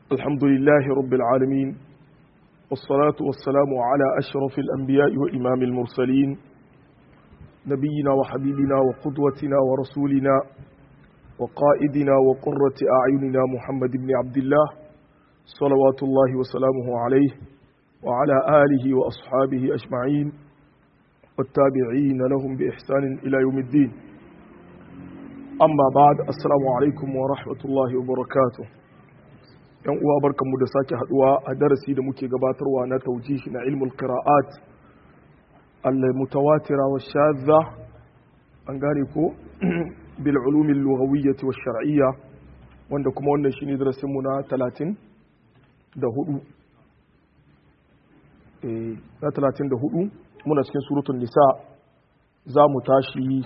الحمد لله رب العالمين والصلاة والسلام على أشرف الأنبياء وإمام المرسلين نبينا وحبيبنا وقدوتنا ورسولنا وقائدنا وقرة أعيننا محمد بن عبد الله صلوات الله وسلامه عليه وعلى آله وأصحابه أجمعين والتابعين لهم بإحسان إلى يوم الدين amma ba da assalamu alaikum wa rahmatullahi wa barakatu yan uwa barkanmu da sake haduwa a darasi da muke gabatarwa na taujihi na ilmul qira'at al-mutawatira wa shadha an gane ko bil ulumi al-lughawiyyah wa shar'iyya wanda kuma wannan shine darasin mu na 30 da hudu eh na 34 muna cikin suratul nisa za mu tashi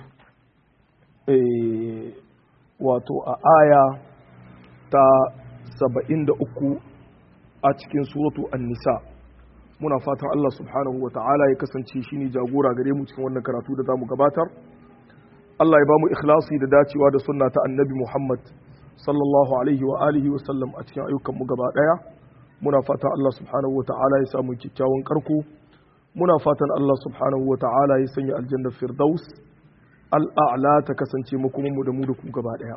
wato a aya ta saba'in da uku a cikin suratu an-nisa muna fatan Allah subhanahu wa ta'ala ya kasance shi ne jagora gare mu cikin wannan karatu da za mu gabatar Allah ya ba mu ikhlasi da dacewa da sunna ta annabi Muhammad sallallahu alaihi wa alihi wa sallam a cikin ayyukan mu gaba daya muna fatan Allah subhanahu wa ta'ala ya samu kyakkyawan karko muna fatan Allah subhanahu wa ta'ala ya sanya aljanna firdaus al'a'la ta kasance makomanmu da mu da ku gaba ɗaya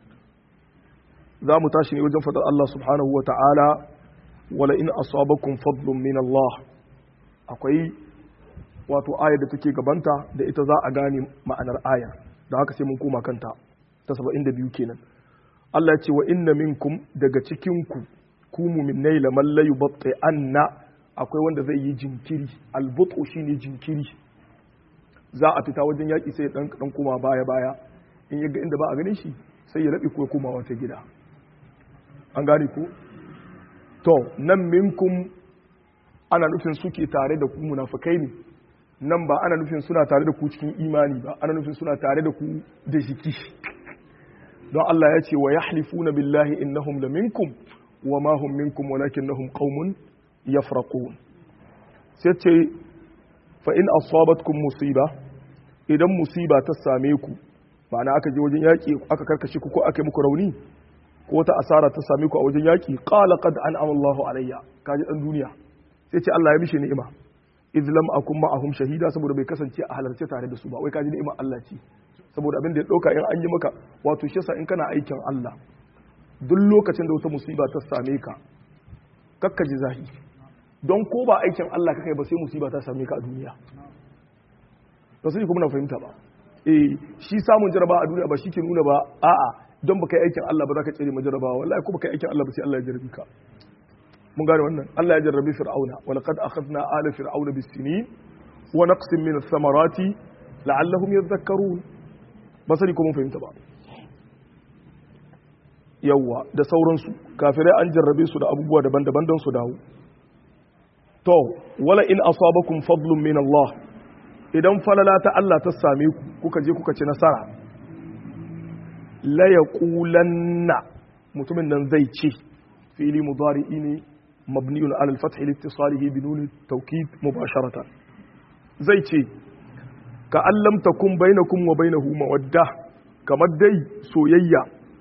za mu tashi ne wajen faɗar Allah subhanahu wa ta'ala wala in asabakum fadlun min Allah akwai wato ayar da take gabanta da ita za a gane ma'anar ayar da haka sai mun koma kanta ta 72 kenan Allah ya ce wa inna minkum daga cikin ku ku mu'minai laman la yubatti anna akwai wanda zai yi jinkiri albutu shine jinkiri za a fita wajen yaƙi sai ɗan ɗan koma baya baya in yaga inda ba a ganin shi sai ya raɓe ko koma wata gida an gane ku to nan minkum ana nufin suke tare da ku munafukai ne nan ba ana nufin suna tare da ku cikin imani ba ana nufin suna tare da ku da jiki don Allah ya ce wa yahlifuna billahi innahum la minkum wa ma hum minkum walakinnahum qaumun yafraqun sai ce fa in asabatkum musiba idan musiba ta same ku ma'ana aka je wajen yaƙi aka karkashe ku ko aka yi muku rauni ko wata asara ta same ku a wajen yaƙi qala qad an'ama Allahu alayya kaji dan duniya sai ce Allah ya mishi ni'ima idh lam akum ma'ahum shahida saboda bai kasance a halarce tare da su ba wai kaji ni'ima Allah ce saboda abin da ya dauka in an yi maka wato shi yasa in kana aikin Allah duk lokacin da wata musiba ta same ka kakkaji zahi don ko ba aikin Allah kakai ba sai musiba ta same ka a duniya ba su kuma na fahimta ba eh shi samun jaraba a duniya ba shi ke nuna ba a'a don baka yi aikin Allah ba za ka tsere ma jarabawa wallahi ko baka yi aikin Allah ba sai Allah ya jarabi ka mun gane wannan Allah ya jarrabi fir'auna wa laqad akhadna ala fir'auna bis-sinin wa naqsin min ath-thamarati la'allahum yadhakkarun ba sani ko mun fahimta ba yawa da sauransu kafirai an jarrabe su da abubuwa daban-daban don su dawo to wala in asabakum fadlun min Allah idan falala ta Allah ta same ku kuka je kuka ci nasara la yaqulanna mutumin nan zai ce fi'li mudari'i ne mabniun ala al-fath li ittisalihi bi nun at-tawkid mubasharatan zai ce ka allam takum bainakum wa bainahu mawadda kamar dai soyayya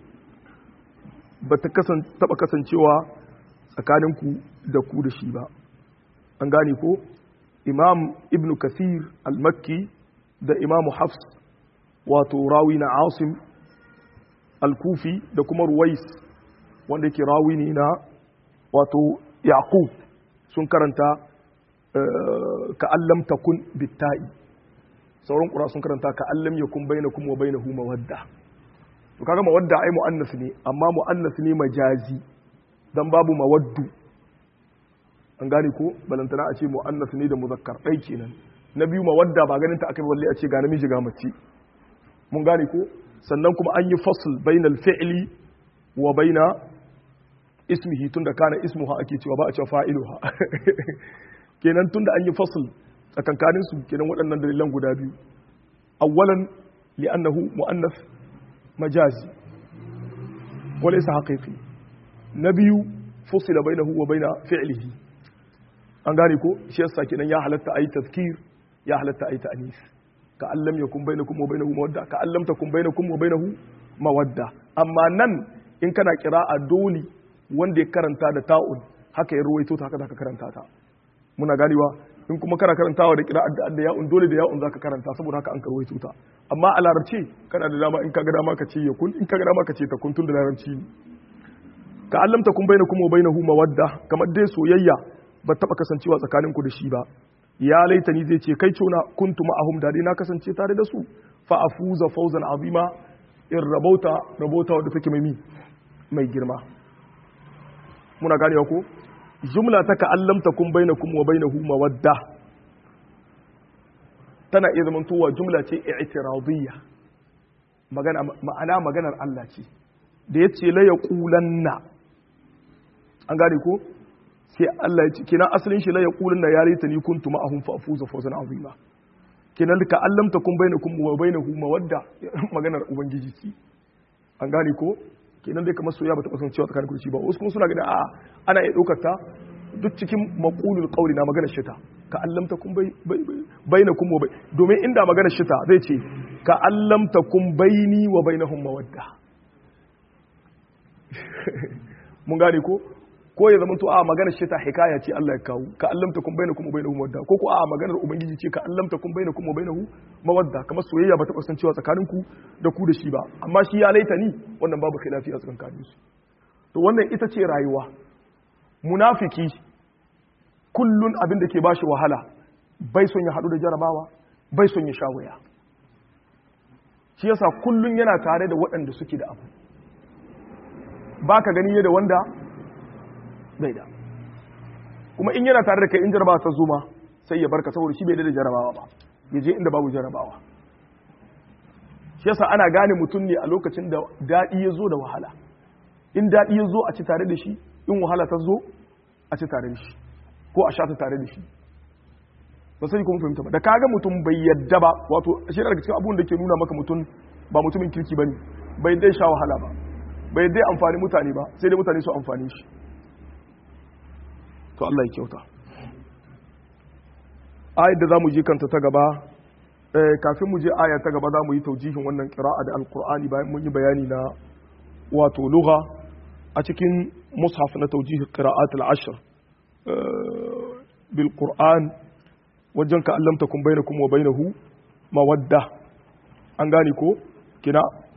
ba ta taba kasancewa tsakaninku da ku da shi ba an gane ko imam ibn kasir al-makki da imamu hafs wato rawi na asim al-kufi da kuma ruwais wanda yake rawi ne na wato yaqub sun karanta ka'allam takun bitta'i sauran ƙura sun karanta ka'allam yakun bainakum wa bainahu mawadda to kaga mawadda ai muannas ne amma muannas ne majazi dan babu mawaddu an gane ko balantana a ce mu'annas ne da muzakkar ɗai kenan na biyu mawadda ba ganin ta aka balle a ce ga namiji ga mace mun gane ko sannan kuma an yi fasl bainal fi'li wa baina ismihi tunda kana ismuha ake cewa ba a cewa fa'iluha kenan tunda an yi fasl tsakankanin su kenan waɗannan dalilan guda biyu awwalan li'annahu mu'annas majazi wa laysa haqiqi na biyu fusila bainahu wa baina fi'lihi an gane ko shi yasa kenan ya halatta ayi tazkir ya halatta ayi ta'anis ka allam yakun bainakum wa bainahu mawadda ka allam takun bainakum wa bainahu mawadda amma nan in kana qira'a dole wanda ya karanta da ta'un haka ya ruwaito ta haka zaka karanta ta muna ganewa in kuma kana karantawa da qira'at da da ya'un dole da ya'un zaka karanta saboda haka an karwaito ta amma a larabci kana da dama in ka ga dama ka ce ya kun in ka ga dama ka ce ta kun tun da larabci ne ka allamta kun bainakum wa bainahu mawadda kamar dai soyayya ba taba kasancewa tsakaninku da shi ba ya laitani zai ce kai cona kuntu ma'ahum da dai na kasance tare da su fa afuza fawzan azima in rabauta rabauta wadda take mai mai girma muna ganewa ko jumla ta ka'allamta kun bainakum wa bainahu mawadda tana iya zaman towa jumla ce i'tiradiyya magana ma'ana maganar Allah ce da yace la yaqulanna an gane ko sai Allah ya ce kina asalin shi la yaqulanna ya laitani kuntu ma'ahum fa afuza fawzan azima kenan ka allamta kun bainakum wa bainahu mawadda maganar ubangiji ce an gane ko kenan dai kamar soyayya ba ta kasance cewa tsakanin kurci ba wasu kuma suna ganin a'a ana iya ɗaukar ta duk cikin maqulul qawli na maganar shita ka allamta kun bainakum wa bai domin inda maganar shita zai ce ka allamta kun baini wa bainahum mawadda mun gane ko ko ya zama to a maganar shita hikaya ce Allah ya kawo ka allamta kun bainakum wa bainahum mawadda ko ko a maganar ubangiji ce ka allamta kun bainakum wa bainahu mawadda kamar soyayya ba ta kasancewa tsakanin ku da ku da shi ba amma shi ya laita ni wannan babu khilafi a tsakanin su to wannan ita ce rayuwa munafiki kullun abin da ke bashi wahala bai son ya hadu da jarabawa bai son ya sha waya shi yasa kullun yana tare da waɗanda suke da abu baka gani da wanda bai da kuma in yana tare da kai in jarabawa ta zo ma sai ya barka saboda shi bai da jarabawa ba ya je inda babu jarabawa shi yasa ana gane mutum ne a lokacin da daɗi ya zo da wahala in daɗi ya zo a ci tare da shi in wahala ta zo a ci tare da shi ko a sha ta tare da shi ba sai kuma fahimta ba da kaga mutum bai yadda ba wato shi daga cikin abubuwan da ke nuna maka mutum ba mutumin kirki bane bai dai sha wahala ba bai dai amfani mutane ba sai dai mutane su amfani shi to Allah ya kyauta ayat da zamu je kanta ta gaba kafin mu je aya ta gaba zamu yi taujihin wannan qira'a da alqur'ani bayan mun yi bayani na wato lugha a cikin mushaf na tawjih qira'at al-ashr bil qur'an wajen ka allam takum bainakum wa bainahu mawadda an gane ko kina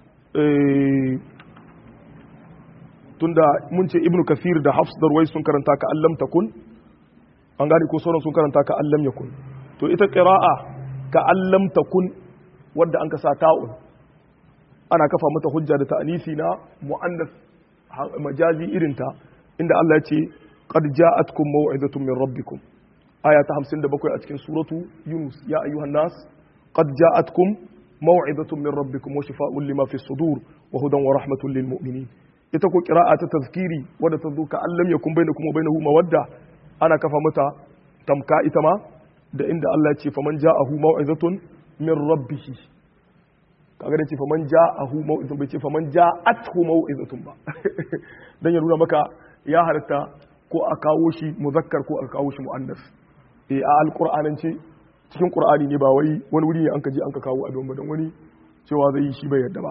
tunda mun ce ibnu kathir da hafs da ruwai sun karanta ka allam takun an gane ko sauran sun karanta ka allam yakun to ita qira'a ka allam takun wadda an ka sa ta'un ana kafa mata hujja da ta'anisi na mu'annas majazi irinta inda Allah ya ce qad ja'atkum maw'izatun min rabbikum aya ta 57 a cikin suratu yunus ya ayyuhan nas qad ja'atkum maw'izatun min rabbikum wa shifaa'un lima fi sudur wa hudan wa rahmatun lil mu'minin ita ko qira'a ta tazkiri wadda ta zo ka allam yakun bainakum wa bainahu mawadda ana kafa mata tamka ita ma da inda Allah ya ce faman ja'ahu maw'izatun min rabbihi kaga da ce faman ja'ahu maw'izatun bai ce faman ja'athu maw'izatun ba dan ya nuna maka ya halatta ko a kawo shi muzakkar ko a kawo shi muannas eh a alqur'anance cikin qur'ani ne ba wai wani wuri ne an ka je an ka kawo abin ba dan wani cewa zai yi shi bai yarda ba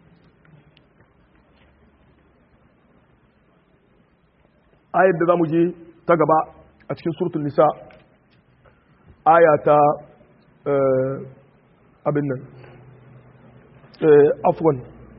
ayar da zamu je ta gaba a cikin suratul nisa aya ta abin nan afwan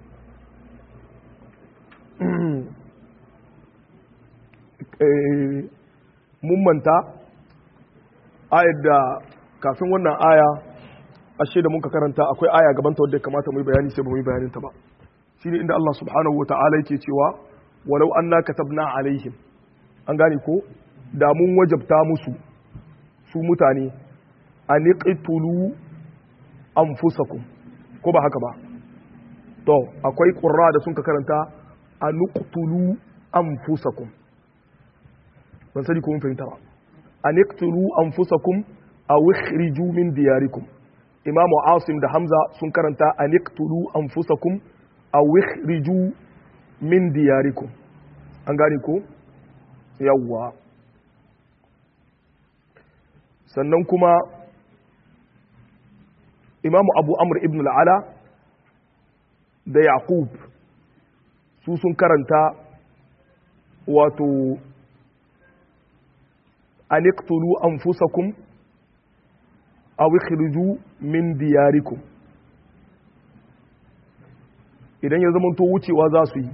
mun manta ayar da kafin wannan aya ashe da muka karanta akwai aya gabanta wadda kamata mu yi bayani sai ba mu yi bayanin ta ba shine inda Allah subhanahu wata'ala yake cewa walau anna katabna alaihim an gane ko da mun wajabta musu su mutane an iqtulu anfusakum ko ba haka ba to akwai qurra da sun ka karanta an iqtulu anfusakum ban sani ko mun fahimta ba an iqtulu anfusakum aw ikhriju min diyarikum imam asim da hamza sun karanta an iqtulu anfusakum aw ikhriju min diyarikum an gane ko yawwa sannan kuma imamu abu amr ibn al'ala da yaqub su sun karanta wato aniqtulu anfusakum aw ikhriju min diyarikum idan ya zama to wucewa za su yi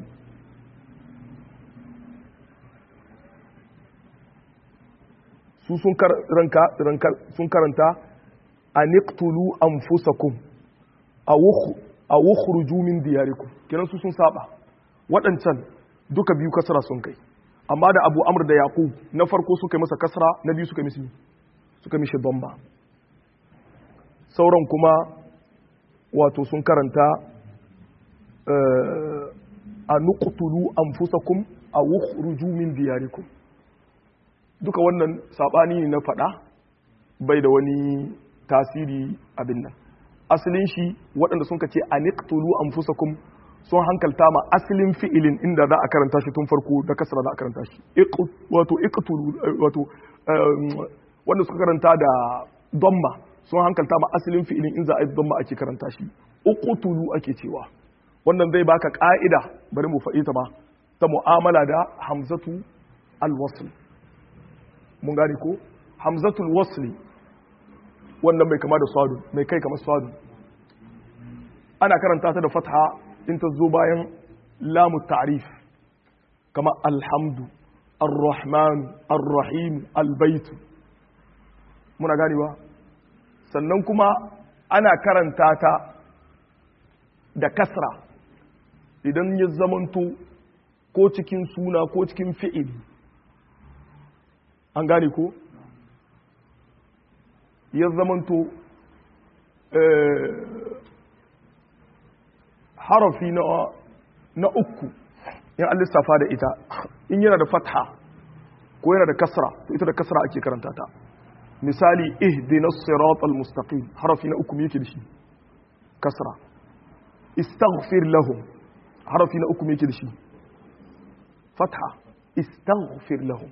su sun karanta aniqtulu anfusakum aw ukhruju min diyarikum kenan su sun saba waɗancan duka biyu kasra sun kai amma da abu amr da yaqub na farko suka yi masa kasra na biyu suka mishi suka mishi bomba sauran kuma wato sun karanta a nuqtulu anfusakum aw ukhruju min diyarikum duka wannan sabani ne na fada bai da wani tasiri abin nan asalin shi waɗanda sun kace a niqtulu anfusakum sun hankalta ma asalin fi'ilin inda za a karanta shi tun farko da kasra za a karanta shi wato iqtulu wato wanda suka karanta da damma sun hankalta ma asalin fi'ilin in za a yi damma ake karanta shi uqtulu ake cewa wannan zai baka ka'ida bari mu faɗi ta ba ta mu'amala da hamzatu alwasl mun gane ko hamzatul wasli wannan mai kama da sadu mai kai kamar sadu ana karanta ta da fatha in ta zo bayan lamu ta'rif kama alhamdu ar-rahman ar-rahim al-bait muna ganewa sannan kuma ana karanta ta da kasra idan ya zamanto ko cikin suna ko cikin fi'ili an gane ko ya zamanto harafi na uku in an lissafa da ita in yana da fatha ko yana da kasra to ita da kasra ake karanta ta misali ihdina siratal mustaqim harafi na uku yake da shi kasra istaghfir lahum harafi na uku yake da shi fatha istaghfir lahum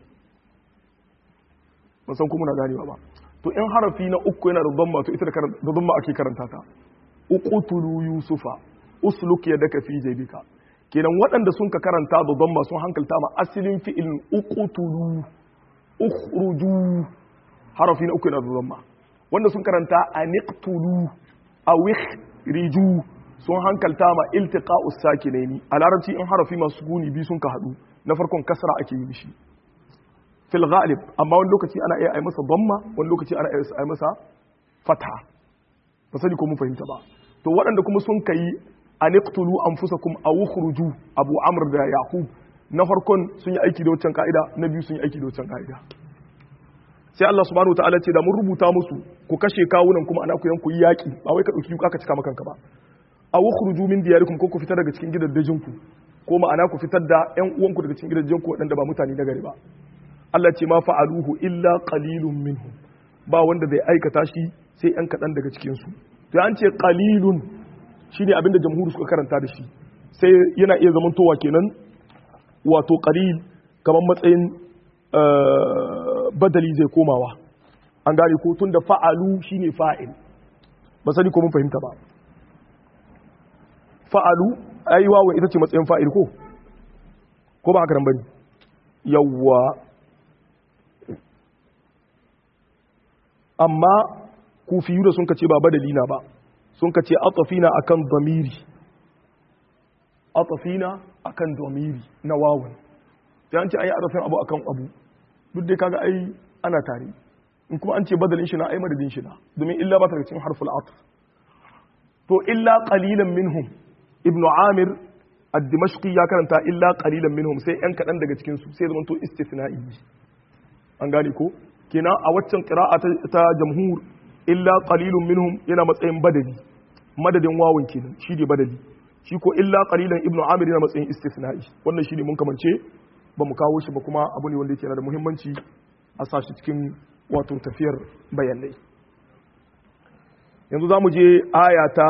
ban san kuma na ganewa ba to in harafi na uku yana da dhamma to ita da dhamma ake karanta ta uqtulu yusufa usluk yadaka fi jaybika kenan waɗanda sun ka karanta da dhamma sun hankalta ma asalin fi'ilin uqtulu ukhruju harafi na uku yana da dhamma wanda sun karanta aniqtulu aw ikhriju sun hankalta ma iltiqa'us sakinaini a larabci in harafi masu guni bi sun ka hadu na farkon kasra ake yi mishi fil ghalib amma wani lokaci ana iya ai masa damma wani lokaci ana iya ai masa fatha ba sani ko mun fahimta ba to waɗanda kuma sun kai aniqtulu anfusakum aw ukhruju abu amr da yaqub na farkon sun yi aiki da wancan ka'ida na biyu sun yi aiki da wancan ka'ida sai Allah subhanahu wataala ce da mun rubuta musu ku kashe kawunan kuma ana ku yanku yaki ba wai ka dauki ka cika makanka ba aw ukhruju min diyarikum ko ku fitar daga cikin gidajen ku ko ma'ana ku fitar da ƴan uwanku daga cikin gidajen ku waɗanda ba mutane na gari ba Allah ce ma fa'aluhu illa qalilun minhum ba wanda zai aikata shi sai ‘yan kaɗan daga cikinsu. To an ce qalilun shi ne abinda jamhuri suka karanta da shi sai yana iya zamantowa kenan wato qalil kamar matsayin badali zai komawa. An gane ko tun da fa'alu shi ne fa'il. Ba sani ko mun fahimta ba. Fa'alu, ai wawa ita ce matsayin fa'il ko? Ko ba haka nan bane? Yawwa amma kufiyu da sun kace ba badali na ba sun kace atafina akan damiri atafina akan damiri na wawun sai an ce ayi arafin abu akan abu duk dai kaga ai ana tare in kuma an ce badalin shi na ai madadin shi na domin illa ba ta cikin harful atf to illa qalilan minhum ibnu amir ad-dimashqi ya karanta illa qalilan minhum sai yan kadan daga cikin su sai zaman to istithna'i an gane ko kenan a waccan qira'a ta jamhur illa qalilun minhum yana matsayin badali madadin wawun kenan shi ne badali shi ko illa qalilan ibnu amir yana matsayin istisna'i wannan shi ne mun kamance ba mu kawo shi ba kuma abu ne wanda yake da muhimmanci a sa shi cikin wato tafiyar bayanai yanzu za mu je aya ta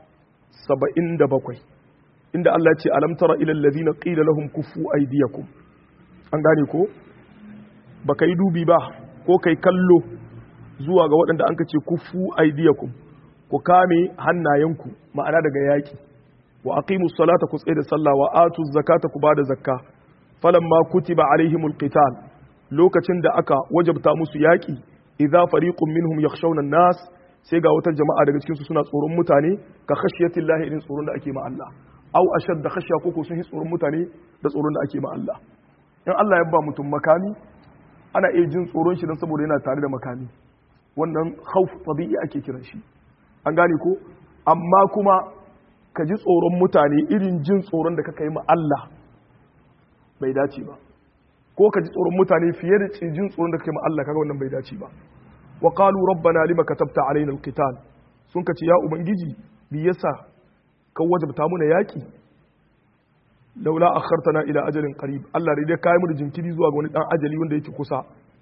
77 inda Allah ya ce alam tara ila allazina qila lahum kufu aydiyakum an gane ko baka yi dubi ba ko kai kallo zuwa ga waɗanda an ce kufu aidiyakum ku kame hannayenku ma'ana daga yaƙi wa aqimu salata ku tsaye da sallah wa atu zakata ku bada zakka falamma kutiba alaihimul qital lokacin da aka wajabta musu yaki idza fariqun minhum yakhshawna an-nas sai ga wata jama'a daga cikin su suna tsoron mutane ka khashiyatillahi irin tsoron da ake ma Allah aw ashadda khashya koko sun yi tsoron mutane da tsoron da ake ma Allah in Allah ya ba mutum makami ana iya jin tsoron shi don saboda yana tare da makami wannan khawf tabi'i ake kiran shi an gane ko amma kuma ka ji tsoron mutane irin jin tsoron da kaka yi ma Allah bai dace ba ko ka ji tsoron mutane fiye da jin tsoron da kaka yi ma Allah kaga wannan bai dace ba wa qalu rabbana lima katabta alaina alqital sun kace ya ubangiji bi yasa ka wajabta muna yaki laula akhartana ila ajalin qarib Allah dai kai mu da jinkiri zuwa ga wani dan ajali wanda yake kusa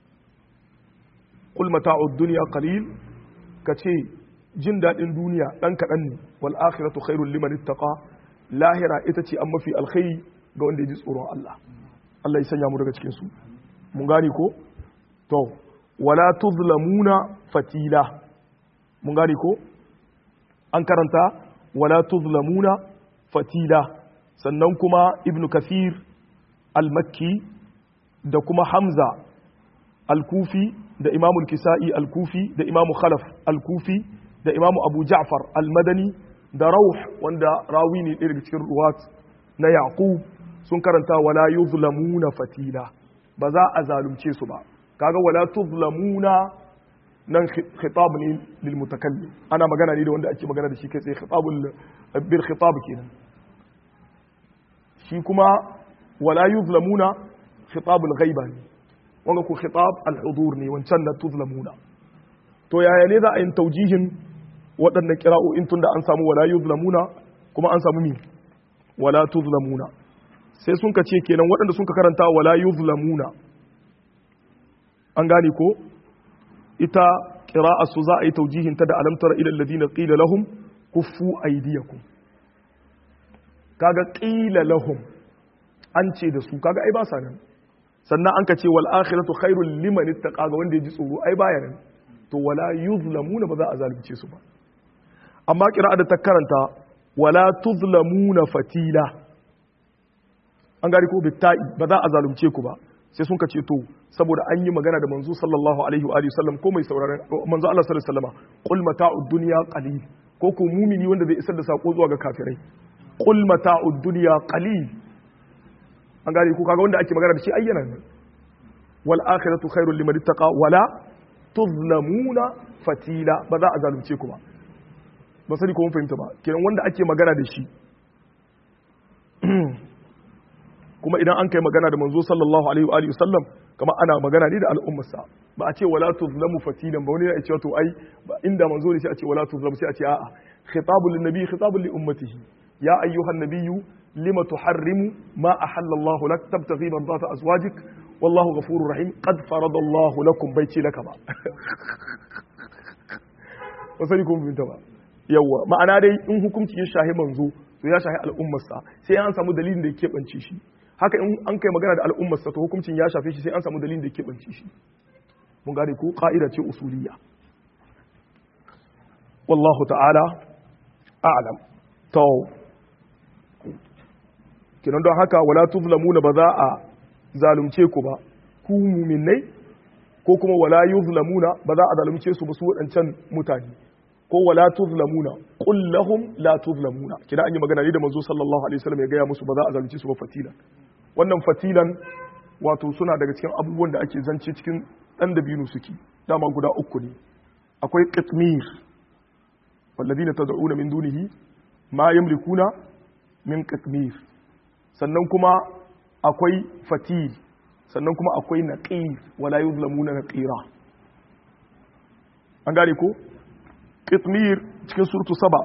qul mata'ud dunya qalil kace jin dadin duniya dan kadan ne wal akhiratu khairul liman ittaqa lahira ita ce an mafi alkhairi ga wanda ya ji tsoron Allah Allah ya sanya mu daga cikin su mun gane ko to wala tuzlamuna fatila mun gane ko an karanta wala tuzlamuna fatila sannan kuma ibn kathir al-makki da kuma hamza al-kufi da imamu kisa'i al-kufi da imamu khalaf al-kufi da imamu abu ja'far al-madani da rauh wanda rawi ne daga cikin ruwat na yaqub sun karanta wala yuzlamuna fatila ba za a zalunce su ba kaga wala tuzlamuna nan khitab ne lil mutakallim ana magana ne da wanda ake magana da shi kai tsaye khitabul bil khitab kenan shi kuma wala yuzlamuna khitabul ghaiba ne wanga ko khitab al hudur ne wancan na tuzlamuna to yaya ne za a yin taujihin waɗannan kira'o'in tun da an samu wala yuzlamuna kuma an samu mi wala tuzlamuna sai sun ka ce kenan waɗanda sun ka karanta wala yuzlamuna an gane ko ita ƙira'a su za a yi taujihinta da alamtar ilal ladina qila lahum kuffu aydiyakum kaga qila lahum an ce da su kaga ai ba sa nan sannan an ka ce wal akhiratu khairul liman ittaqa ga wanda ya ji tsoro ai baya nan to wala yuzlamuna ba za a zalunce su ba amma ƙira'a da ta karanta wala tuzlamuna fatila an gari ko bitta'i ba za a zalunce ku ba sai sun ka ce to saboda an yi magana da manzo sallallahu alaihi wa alihi sallam ko mai sauraron manzo Allah sallallahu alaihi wasallam qul mata'ud dunya qalil ko ko mumini wanda zai isar da sako zuwa ga kafirai qul mata'ud dunya qalil an gari ko kaga wanda ake magana da shi ayyana ne wal akhiratu khairul liman ittaqa wala tuzlamuna fatila ba za a zalunce ku ba ba sani ko mun fahimta ba kenan wanda ake magana da shi kuma idan an kai magana da manzo sallallahu alaihi wa alihi sallam kama ana magana ne da al'ummarsa ba a ce wala tuzlamu fatilan ba wani ya ce to ai inda manzo ne sai a ce wala tuzlamu sai a ce a'a khitabul lin nabi khitabul li ummatihi ya ayyuhan nabiyyu lima tuharrimu ma ahalla Allah lak tabtaghi mardata azwajik wallahu ghafurur rahim qad farada Allah lakum bai ce laka ba ba sani ko mun ba yawa ma'ana dai in hukunci ya shahi manzo to ya shahi al'ummarsa sai an samu dalilin da ya keɓance shi haka in an kai magana da al'ummarsa to hukuncin ya shafe shi sai an samu dalilin da ya keɓance shi mun gane ko ƙa'ida ce usuliya wallahu ta'ala a'lam to kinan don haka wala tuzlamuna ba za a zalunce ku ba ku muminai ko kuma wala yuzlamuna ba za a zalunce su ba su waɗancan mutane ko wala tuzlamuna qul lahum la tuzlamuna kina an yi magana ne da manzo sallallahu alaihi wasallam ya gaya musu ba za a zalunci su ba fatilan wannan fatilan wato suna daga cikin abubuwan da ake zance cikin dan dabino suke dama guda uku ne akwai qitmir walladina tad'una min dunihi ma yamlikuna min qitmir sannan kuma akwai fatil sannan kuma akwai naqir wala yuzlamuna naqira an gane ko qitmir cikin surtu saba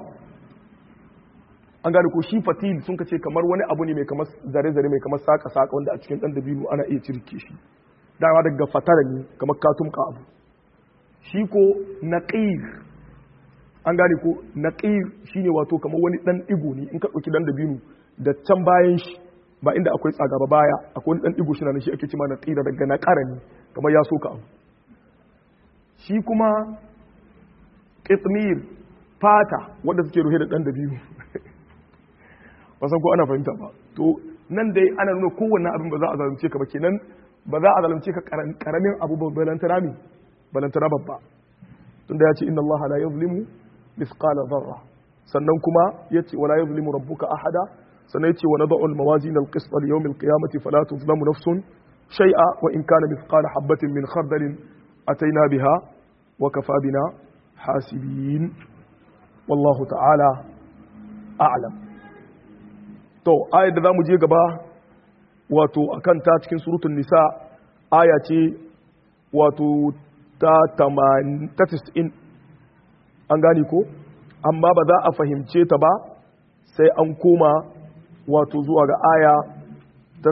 an gane ko shi fatil sun ka ce kamar wani abu ne mai kamar zare-zare mai kamar saka-saka wanda a cikin dan dabino ana iya cirke shi dama daga fatara ne kamar katumka abu shi ko naqir an gane ko naqir shine wato kamar wani dan digo ne in ka dauki dan dabino da can bayan shi ba inda akwai tsaga ba baya akwai wani dan digo shi na shi ake cewa naqira daga naqara ne kamar ya soka abu shi kuma ƙitmir fata wanda suke ruhe da ɗan da biyu ba san ko ana fahimta ba to nan dai ana nuna kowanne abin ba za a zalunce ka ba kenan ba za a zalunce ka karamin abu ba balantana mi balantana babba tunda ya ce inna Allah la yuzlimu mithqala dharra sannan kuma yace wala yuzlimu rabbuka ahada sannan yace wa nad'u al-mawazin al-qist li yawm al-qiyamati fala tuzlamu nafsun shay'a wa in kana mithqala habatin min khardalin ataina biha wa kafa bina hasibin wallahu ta'ala a'lam to ayar da zamu je gaba wato akan ta cikin suratul nisa aya ce wato ta 90 an gane ko amma ba za a fahimce ta ba sai an koma wato zuwa ga aya ta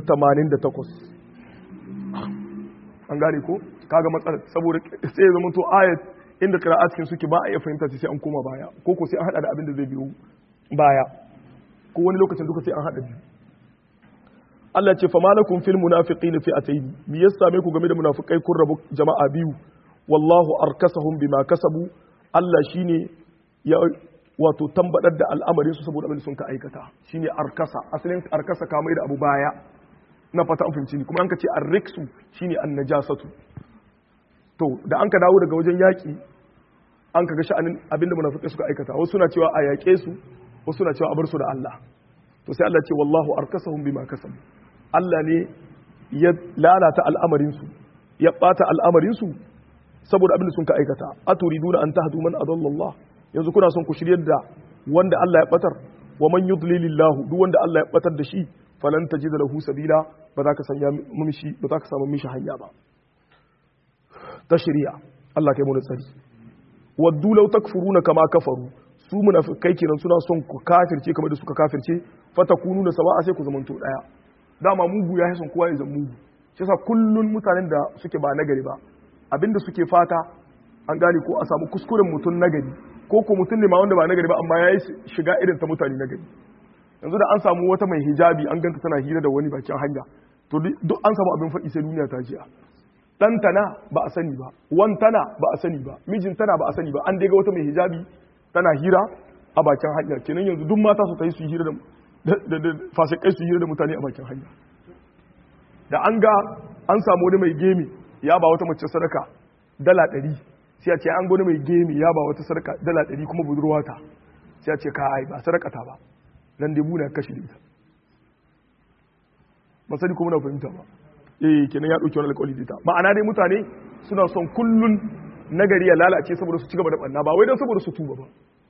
88 an gane ko kaga matsalar saboda sai ya zama to ayat inda qira'atin suke ba a iya fahimta sai an koma baya ko ko sai an hada da abin da zai biyo baya ko wani lokacin duka sai an hada biyu Allah ce famalakum fil munafiqina fi'atayn me ya same ku game da munafikai kun rabu jama'a biyu wallahu arkasahum bima kasabu Allah shine ya wato tambadar da al'amarin su saboda abin sun ka aikata shine arkasa asalin arkasa ka mai da abu baya na fata an fahimci ni kuma an ka ce arriksu shine annajasatu to da an ka dawo daga wajen yaki an ka ga sha'anin abin da munafikai suka aikata wasu suna cewa a yaƙe su wasu suna cewa a bar su da Allah to sai Allah ce wallahu arkasahum bima kasabu Allah ne ya lalata al'amarin su ya bata al'amarin su saboda abin da sun ka aikata aturiduna an tahdu man adalla Allah yanzu kuna son ku shiryar da wanda Allah ya batar wa man yudlilillahu duk wanda Allah ya batar da shi falan tajida lahu sabila ba za ka sanya mishi ba za ka samu mishi hanya ba ta shari'a Allah kai mu da tsari waddu law takfuruna kama kafaru su munafikai kenan suna son ku kafirce kamar da suka kafirce fatakunu da sawa'a sai ku zamanto daya dama mugu ya son kowa ya zama mugu shi yasa kullun mutanen da suke ba nagari ba abinda suke fata an gane ko a samu kuskuren mutum nagari ko ko mutum ne ma wanda ba nagari ba amma yayi shiga irin ta mutane nagari yanzu da an samu wata mai hijabi an ganta tana hira da wani bakin hanya to duk an samu abin faɗi sai duniya ta jiya dan tana ba a sani ba wan tana ba a sani ba mijin tana ba a sani ba an dai ga wata mai hijabi tana hira a bakin hanya kenan yanzu duk mata su tayi su hira da da fasikai su hira da mutane a bakin hanya da an ga an samu wani mai gemi ya ba wata mace sadaka dala ɗari sai a ce an gwani mai gemi ya ba wata sadaka dala ɗari kuma budurwa ta sai a ce ka ai ba sadaka ta ba nan dai muna kashi da ita ba sani kuma na fahimta ba eh kenan ya dauki wani alƙawari da ita ma'ana dai mutane suna son kullun nagari ya lalace saboda su cigaba da banna ba wai dan saboda su tuba ba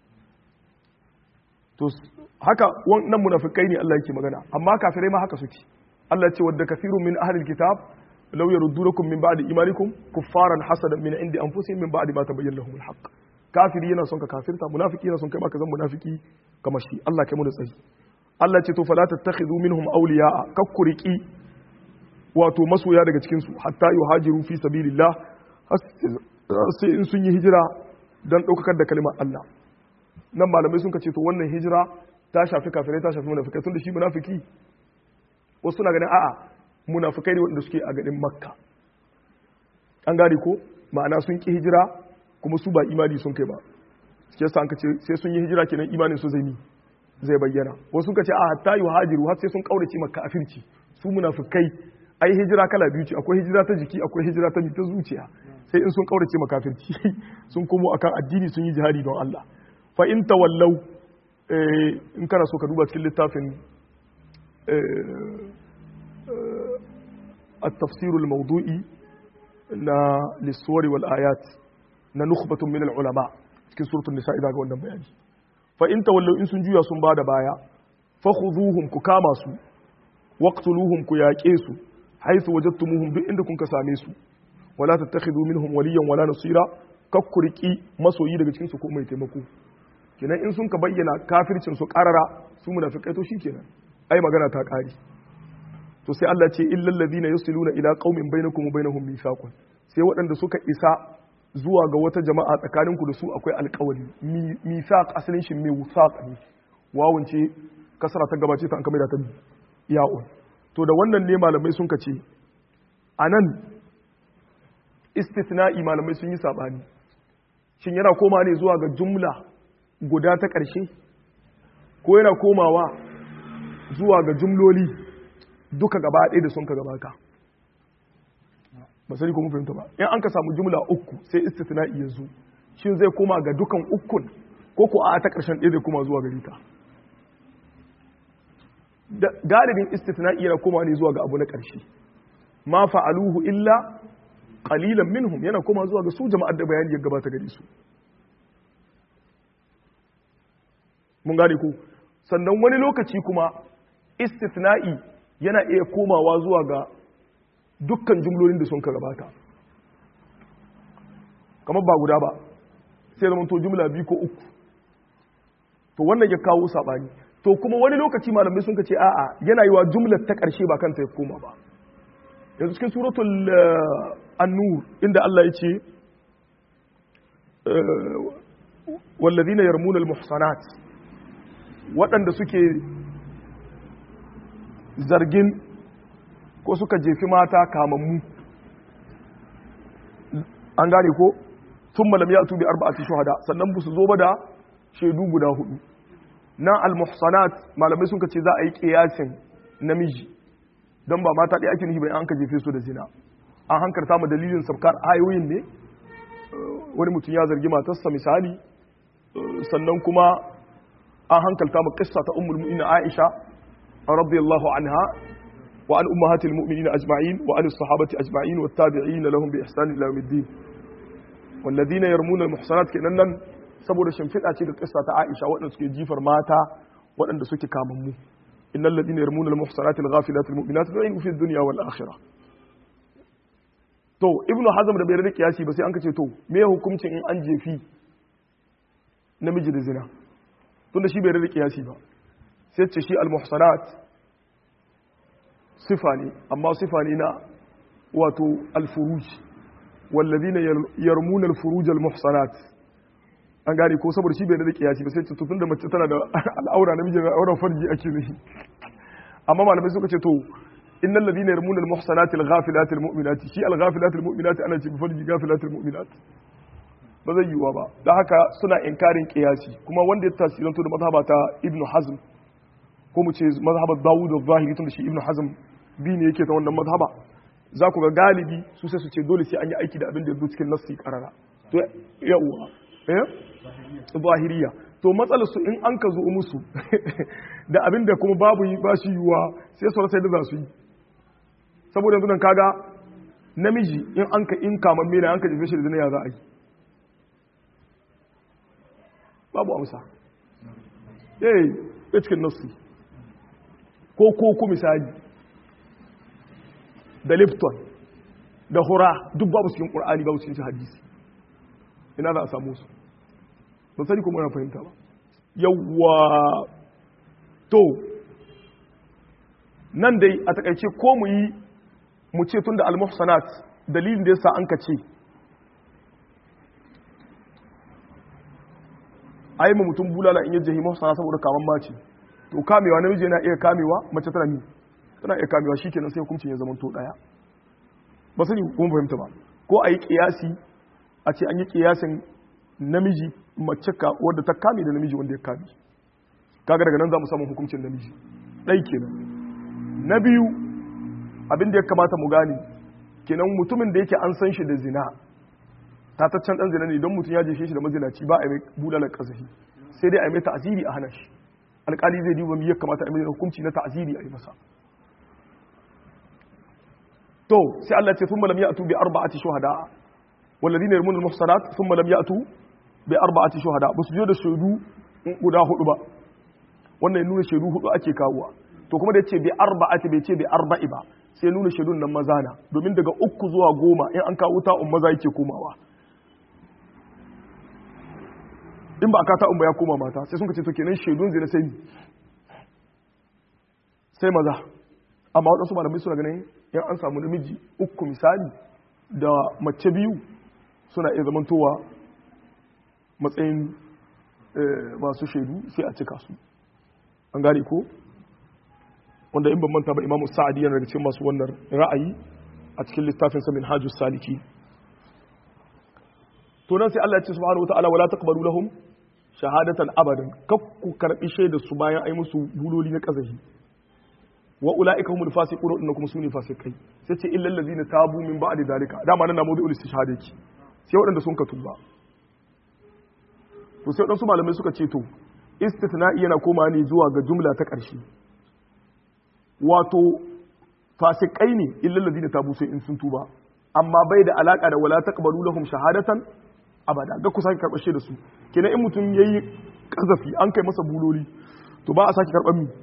to haka wannan munafikai ne Allah yake magana amma kafirai ma haka suke Allah ya ce wadda kafirun min ahlil kitab law yaruddukum min ba'di imanikum kuffaran hasadan min indi anfusihim min ba'di ma tabayyana lahum alhaq kafiri yana son ka kafirta munafiki yana son kai ma ka zan munafiki kamar shi Allah kai mu da tsari Allah ce to fala tattakhidhu minhum awliya'a kakkuriki wato masoya daga cikin su hatta yuhajiru fi sabilillah sai in sun yi hijira dan daukakar da kalmar Allah nan malamai sun ce to wannan hijira ta shafi kafirai ta shafi munafikai tunda shi munafiki wasu suna ganin a'a munafikai ne wanda suke a garin makka an gane ko ma'ana sun ki hijira kuma su ba imani sun kai ba sai yasa an ce sai sun yi hijira kenan imanin su zai ni zai bayyana wasu suka ce a hatta yi hajiru har sai sun kaurace maka kafirci su munafikai ai hijira kala biyu ce akwai hijira ta jiki akwai hijira ta ta zuciya sai in sun kaurace maka kafirci sun komo akan addini sun yi jihadi don Allah fa in tawallau in kana so ka duba cikin littafin التفسير الموضوعي na lissuwari wal ayat na nukhbatun min al ulama cikin suratul nisa idan ga wannan bayani fa in tawallu in sun juya sun bada baya fakhuduhum ku kama su waqtuluhum ku yaƙe su haythu wajadtumuhum duk inda kun ka same su wala tattakhidhu minhum waliyan wala nasira kakkuriki masoyi daga cikin su ko mai taimako kenan in sun ka bayyana kafircin su karara su munafikai to shikenan ai magana ta kare to sai Allah ce illal ladina yusiluna ila qaumin bainakum wa bainahum mithaqun sai waɗanda suka isa zuwa ga wata jama'a tsakaninku da su akwai alƙawari mithaq asalin shi mai wusaq ne wawun ce kasara ta gabace ta an kamar da ta ya'un to da wannan ne malamai sun kace anan istithna'i malamai sun yi sabani shin yana koma ne zuwa ga jumla guda ta ƙarshe ko yana komawa zuwa ga jumloli duka gaba ɗaya da sun ka gabata ba sani ko mun fahimta ba in an ka samu jumla uku sai istithna'i ya zo shin zai koma ga dukan ukun ko ko a ta ƙarshen ɗaya zai koma zuwa gari ta galibin istithna'i yana koma ne zuwa ga abu na ƙarshe ma fa'aluhu illa qalilan minhum yana koma zuwa ga su jama'ar da bayani ya gabata gare su mun gane ko sannan wani lokaci kuma istithna'i yana iya komawa zuwa ga dukkan jumlolin da sun ka gabata kamar ba guda ba sai zama to jumla biyu ko uku to wannan ya kawo sabani to kuma wani lokaci malamai sun ka ce a'a yana yi wa jumlar ta ƙarshe ba kanta ya koma ba yanzu cikin suratul an-nur inda Allah ya ce wallazina yarmuna al-muhsanat waɗanda suke zargin ko suka jefi mata kamammu an gane ko sun malam ya tubi arba'ati shuhada sannan ba su zo ba da shaidu guda hudu nan al-muhsanat malamai sun ce za a yi kiyasin namiji don ba mata ɗaya ake nufi bai an ka jefe su da zina an hankarta mu dalilin sabkar ayoyin ne wani mutum ya zargi matarsa misali sannan kuma an hankalta mu kissa ta ummul mu'minin Aisha radiyallahu anha wa an ummahatil mu'minin ajma'in wa an sahabati ajma'in wa tabi'in lahum bi ihsan ila yawmiddin walladhina yarmuna al-muhsanat kenan nan saboda shimfiɗa ce da kissa ta Aisha waɗanda suke jifar mata waɗanda suke kamammu innal ladina yarmuna al-muhsanat al-ghafilat al-mu'minat lu'inu fi ad-dunya wal akhirah to ibnu hazm da bai rada kiyasi ba sai an kace to me hukuncin in an jefi namiji da zina tunda shi bai rada kiyasi ba sai ce shi al-muhsanat sifa ne amma sifa ne na wato al-furuj walladina yarmuna al-furuj al-muhsanat an gane ko saboda shi bai da kiyasi ba sai ce tun da mace tana da al'aura namiji da auren farji ake nufi amma malamai suka ce to innal ladina yarmuna al-muhsanati al-ghafilati al-mu'minati shi al-ghafilati al-mu'minati ana ce bi farji ghafilati al-mu'minat ba zai yiwa ba da haka suna inkarin kiyasi kuma wanda ya tasiranto da mazhaba ta ibnu hazm ko mu ce mazhabar dawud az-zahiri tun da shi ibnu hazm bi ne yake ta wannan mazhaba za ku ga galibi su sai su ce dole sai an yi aiki da abin da ya zo cikin nassi karara to yawwa eh zahiriya to matsalar su in an ka zo musu da abin da kuma babu yi ba shi yiwuwa sai su rasa yadda za su yi saboda yanzu nan kaga namiji in an ka in kaman mena an ka jefe shi da zina ya za a yi babu amsa eh ya cikin nasu ko koko misali da lipton da hura duk babu cikin qur'ani babu cikin hadisi ina za a samu su ban sani kuma na fahimta ba yawwa to nan dai a takaice ko mu yi mu ce tun da al-muhsanat dalilin da yasa an ka ce ai mu mutum bulala in yaje muhsana saboda kaman mace to kamewa namiji yana iya kamewa mace tana ni tana iya kamewa shikenan sai hukuncin ya zama to daya ba sani kuma fahimta ba ko a yi kiyasi a ce an yi kiyasin namiji mace ka wadda ta kame da namiji wanda ya kame kaga daga nan za mu samu hukuncin namiji ɗai kenan na biyu abin da ya kamata mu gane kenan mutumin da yake an san shi da zina tataccen ɗan zina ne don mutum ya jefe shi da mazinaci ba a mai bulalar ƙasafi sai dai a mai ta'aziri a hana shi alƙali zai duba mi ya kamata a mai hukunci na ta'aziri a yi masa to sai Allah ce thumma lam ya'tu bi arba'ati shuhada والذين يرمون المحصنات ثم لم يأتوا بأربعة شهداء بس جو da shaidu guda hudu ba wannan nuna shaidu hudu ake kawowa to kuma da yace bi arba'ati bai ce bi arba'i ba sai nuna shaidun nan maza na domin daga uku zuwa goma in an kawo ta'un maza yake komawa in ba a ka ta'un ba ya koma mata sai sun ka ce to kenan shaidun zina sai sai maza amma waɗansu malamai suna ganin in an samu namiji uku misali da mace biyu suna iya zamantowa matsayin masu shaidu sai a cika su an gane ko wanda in ban manta ba imamu sa'adi yana daga cikin masu wannan ra'ayi a cikin littafin sa minhajus saliki to nan sai Allah ya ce subhanahu wataala wala taqbalu lahum shahadatan abadan kakku karbi shaida su bayan ai musu buloli na kazahi wa ulaika humul fasiqun inna kuma sune fasikai sai ce illal ladina tabu min ba'di dalika dama nan na mawdu'ul istishhad yake sai waɗanda sun ka tuba to sai waɗansu malamai suka ce to istithna'i yana koma ne zuwa ga jumla ta ƙarshe wato fasikai ne illal ladina tabu sai in sun tuba amma bai da alaka da wala taqbalu lahum shahadatan abada ga ku sake karɓar da su kenan in mutum yayi kazafi an kai masa buloli to ba a sake karɓar mi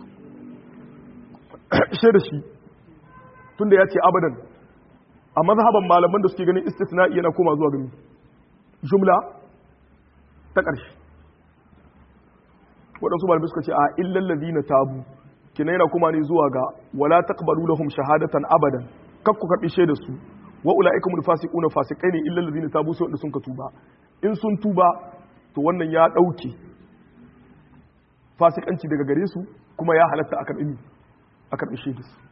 da shi tunda ya ce abadan a mazhaban malaman da suke ganin istisna'i yana koma zuwa gami jumla ta ƙarshe waɗansu malamai suka ce a illal ladina tabu kina yana kuma ne zuwa ga wala taqbalu lahum shahadatan abadan kak ku karbi shaidar su wa ulaika mul fasiquna fasikai ne illal ladina tabu sai wanda sun ka tuba in sun tuba to wannan ya dauke fasikanci daga gare su kuma ya halatta a karbi a karbi shaidar su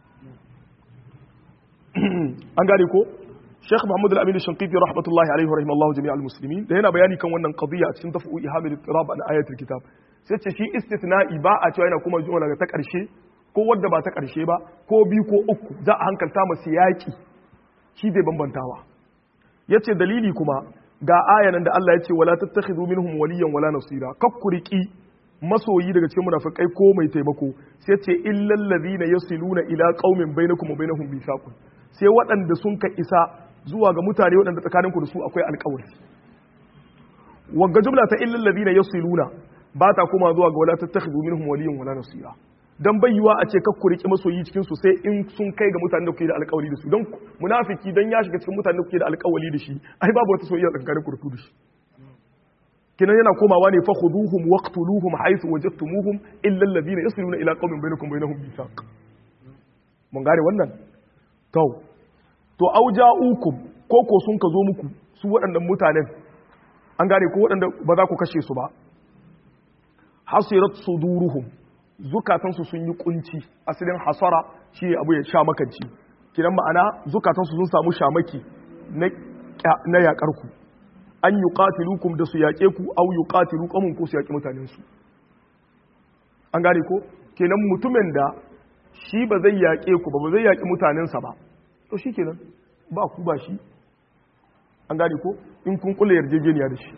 an gane ko Sheikh Muhammad Al-Amin Shanqiti rahmatullahi alaihi wa rahimallahu jami'al muslimin da yana bayani kan wannan qadiyya a cikin tafu ihamil ittirab an ayatul kitab sai ce shi istithna'i ba a cewa yana kuma zuwa daga ta ƙarshe ko wadda ba ta ƙarshe ba ko biyu ko uku za a hankalta masu yaƙi shi zai bambantawa ya ce dalili kuma ga ayanan da Allah ya ce wala tattakhidhu minhum waliyan wala nasira kakkuriki masoyi daga cikin munafikai ko mai taimako sai ce illal ladhina yasiluna ila qaumin bainakum wa bainahum mithaqun sai waɗanda sun ka isa zuwa ga mutane waɗanda tsakaninku da su akwai alƙawari wagga jumla ta illal ladhina yasiluna ba ta koma zuwa ga wala tattakhidhu minhum waliyan wala nasira dan bayyuwa a ce kakku riki masoyi cikin su sai in sun kai ga mutanen da kuke da alƙawari da su dan munafiki dan ya shiga cikin mutanen da kuke da alƙawari da shi ai babu wata soyayya tsakanin ku da shi kinan yana komawa ne fa khuduhum waqtuluhum haythu wajadtumuhum illa alladhina yasiluna ila qaumin bainakum bainahum mithaq mun gane wannan to to auja'ukum ko ko sun ka zo muku su waɗannan mutanen an gane ko waɗanda ba za ku kashe su ba hasirat suduruhum zukatansu sun yi kunci asalin hasara shi abu ya sha makanci kidan ma'ana zukatansu sun samu shamaki na yakar ku an yi qatilukum da su yaƙe ku au yi qatilu qamun ko su yaƙi mutanen su an gane ko kenan mutumin da shi ba zai yaƙe ku ba ba zai yaƙi mutanensa ba to shi kenan ba ku ba shi an gane ko in kun kula yarjejeniya da shi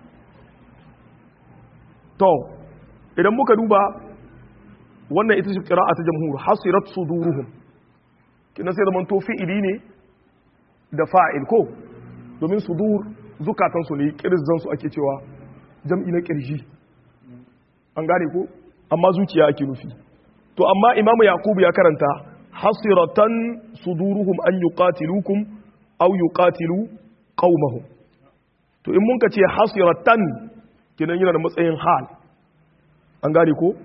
to idan muka duba wannan ita ce qira'a ta jamhur hasirat suduruhum kina sai zaman to fi'ili ne da fa'il ko domin sudur zukatan su ne kirzan su ake cewa jam'i na kirji an gane ko amma zuciya ake nufi to amma imamu yakubu ya karanta hasiratan suduruhum an yuqatilukum aw yuqatilu qaumahum to in mun ka ce hasiratan kinan yana da matsayin hal an gane ko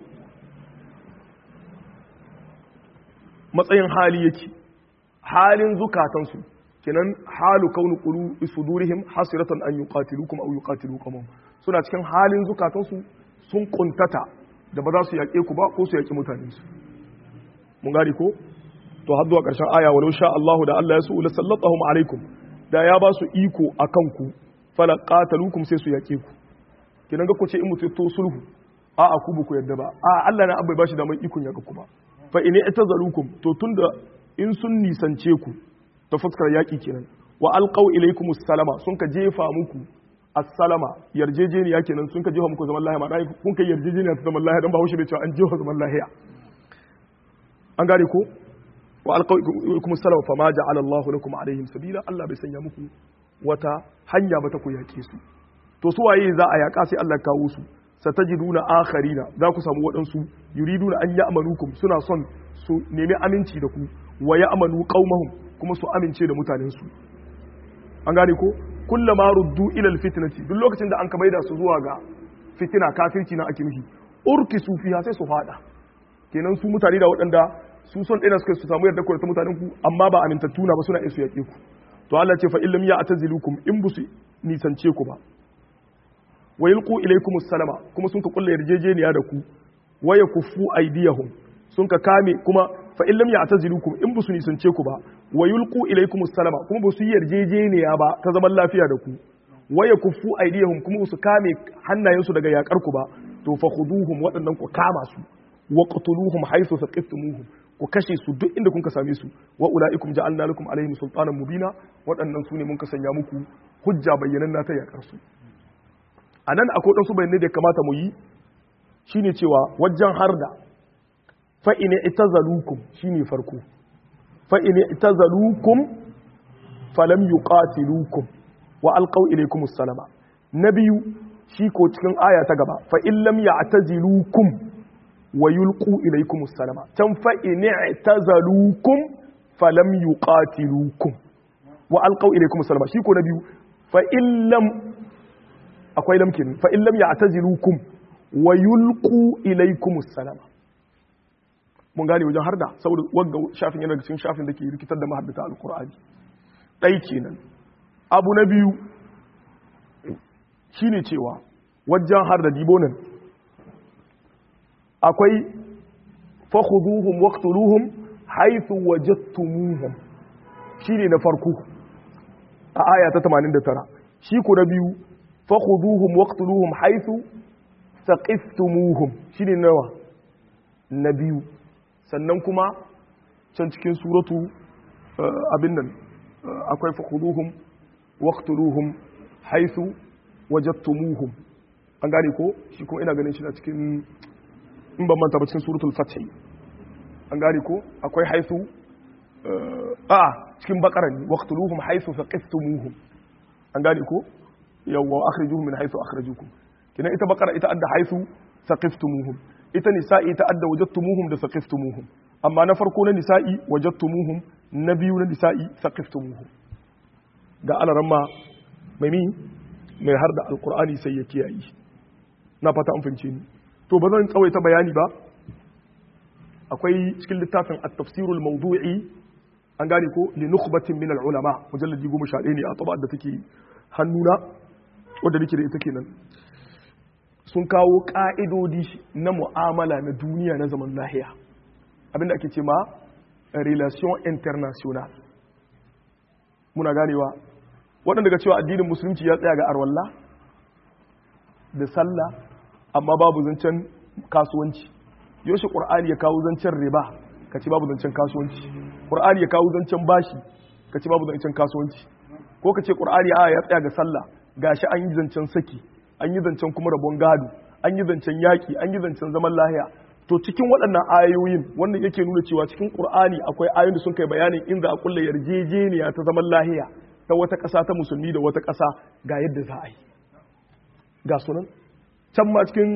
matsayin hali yake halin zukatansu kenan halu kaunu qulu sudurihim hasiratan an yuqatilukum aw yuqatilu qawmahum suna cikin halin zukatansu sun kuntata da ba za su yaƙe ku ba ko su yaƙi mutanensu mun gane ko to har zuwa ƙarshen aya walau sha Allahu da Allah ya su la sallatahum alaikum da ya ba su iko akan ku fala qatalukum sai su yaƙe ku kenan ga ku ce in mutu to sulhu a a ku ku yadda ba a Allah na abai bashi da mai ikon yaƙa ku ba fa in itazalukum to tunda in sun nisance ku ta fuskar yaƙi kenan wa alqaw ilaykum salama sun ka jefa muku assalama yarjejeniya kenan sun ka jefa muku zaman lahiya ma kun kai yarjejeniya ta zaman lahiya dan ba haushi bai cewa an jefa zaman lahiya an gane ko wa alqaikum salama fa ma ja'ala Allah lakum alaihim sabila Allah bai sanya muku wata hanya ba ta ku yake su to su waye za a yaka sai Allah kawo su satajiduna akharina za ku samu waɗansu yuriduna an ya'manukum suna son su nemi aminci da ku wa ya'manu qaumahum kuma su amince da mutanen su an gane ko kullama ruddu ila alfitnati duk lokacin da an ka maida su zuwa ga fitina kafirci na ake mishi urkisu fiha sai su fada kenan su mutane da waɗanda su son ɗaya suka su samu yarda ku da mutanen ku amma ba amintattu na ba suna isu yaƙe ku to Allah ce fa illam ya'tazilukum in busu nisance ku ba wa yulqu ilaykum salama kuma sun ka kulla yarjejeniya da ku wa yakuffu aydiyahum sun ka kame kuma fa illam ya'tazilukum in busu nisance ku ba wa yulqu ilaykum salama kuma busu yarjejeniya ba ta zaman lafiya da ku wa yakuffu aydiyahum kuma su kame hannayensu daga yakar ku ba to fa khuduhum waɗannan ku kama su wa qtuluhum haythu saqiftumuhum ku kashe su duk inda kun ka same su wa ulaikum ja'alna lakum alaihim sultanan mubina waɗannan su ne mun ka sanya muku hujja bayyanan na ta yakar su anan akwai dan su bayanai da kamata mu yi shine cewa wajen harda fa in itazalukum shine farko fa in itazalukum falam yuqatilukum wa alqaw ilaykum assalama na biyu shi ko cikin aya ta gaba fa in lam ya'tazilukum wa yulqu ilaykum assalama tan fa in i'tazalukum falam yuqatilukum wa alqaw ilaykum assalama shi ko na biyu fa in lam akwai lam kin fa in lam ya'tazilukum wa yulqu ilaykum assalama mun gane wajen harda saboda wagga shafin yana cikin shafin da ke rikitar da mahaddata alqur'ani dai kenan abu na biyu shine cewa wajen harda dibonan akwai fakhuduhum waqtuluhum haythu wajadtumuhum shine na farko a aya ta 89 shi ko na biyu fakhuduhum waqtuluhum haythu saqiftumuhum shine nawa na biyu sannan kuma can cikin suratu abin nan akwai fakhuduhum waqtuluhum haythu wajadtumuhum an gane ko shi kuma ina ganin shi na cikin in ban manta ba cikin suratul fath an gane ko akwai haisu a cikin bakaran ne waqtuluhum haisu faqiftumuhum an gane ko yawwa akhrijuhum min haisu akhrajukum kina ita bakara ita adda haisu faqiftumuhum ita nisa'i ta adda wajadtumuhum da faqiftumuhum amma na farko na nisa'i wajadtumuhum na biyu na nisa'i faqiftumuhum ga alaramma mai mi mai har da alqur'ani sai ya kiyaye na fata an fahimce ni to ba zan tsawaita bayani ba akwai cikin littafin at-tafsirul mawdu'i an gane ko li nukhbatin min al-ulama mujalladi 11 ne a tabar da take hannuna wanda nake da ita kenan sun kawo ka'idodi na mu'amala na duniya na zaman lahiya abinda ake ce ma relation international muna ganewa waɗanda ga cewa addinin musulunci ya tsaya ga arwalla da sallah amma babu zancen kasuwanci yaushe ƙur'ani ya kawo zancen riba ka ce babu zancen kasuwanci ƙur'ani ya kawo zancen bashi ka ce babu zancen kasuwanci ko ka ce ƙur'ani a ya tsaya ga sallah gashi an yi zancen saki an yi zancen kuma rabon gado an yi zancen yaƙi an yi zancen zaman lahiya to cikin waɗannan ayoyin wannan yake nuna cewa cikin ƙur'ani akwai ayoyin da sun kai bayanin in za a kulla yarjejeniya ta zaman lahiya ta wata ƙasa ta musulmi da wata ƙasa ga yadda za a yi ga sunan can ma cikin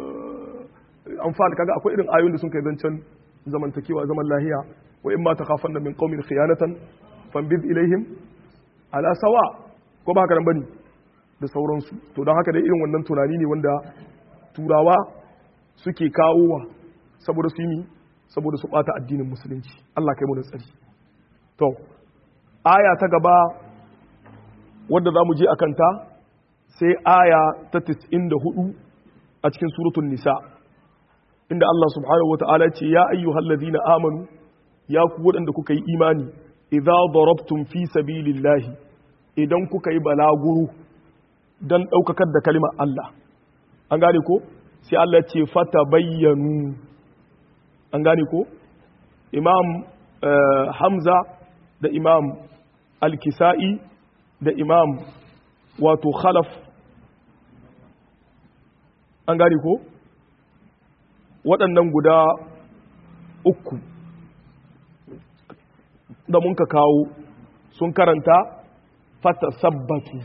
amfani kaga akwai irin ayoyin da sun kai zancen zamantakewa zaman lahiya wa in ma ta kafan da min qaumin khiyanatan fanbid ilaihim ala sawa ko ba haka nan bane da sauransu to don haka dai irin wannan tunani ne wanda turawa suke kawowa saboda su yi saboda su bata addinin musulunci Allah kai mu da tsari to aya ta gaba wadda za mu je akan ta sai aya ta 94 a cikin suratul nisa inda Allah subhanahu wata'ala ce ya ayyuhal ladina amanu ya ku waɗanda kuka yi imani idza darabtum fi sabilillahi idan kuka yi balaguro dan daukakar da kalimar Allah an gane ko sai Allah ce fata bayyanu an gane ko imam hamza da imam al-kisa'i da imam wato khalaf an gane ko waɗannan guda uku da mun ka kawo sun karanta fata sabbatu